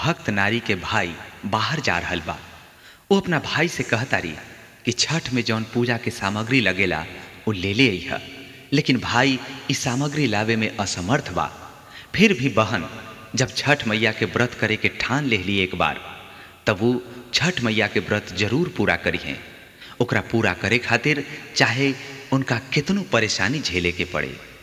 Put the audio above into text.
भक्त नारी के भाई बाहर जा रहल बा वो अपना भाई से कहतारी कि छठ में जौन पूजा के सामग्री लगेला वो ले ले अइह लेकिन भाई इस सामग्री लावे में असमर्थ बा फिर भी बहन जब छठ मैया के व्रत करे के ठान ले ली एक बार तब वो छठ मैया के व्रत जरूर पूरा करी हैं ओकरा पूरा करे खातिर चाहे उनका कितनो परेशानी झेले के पड़े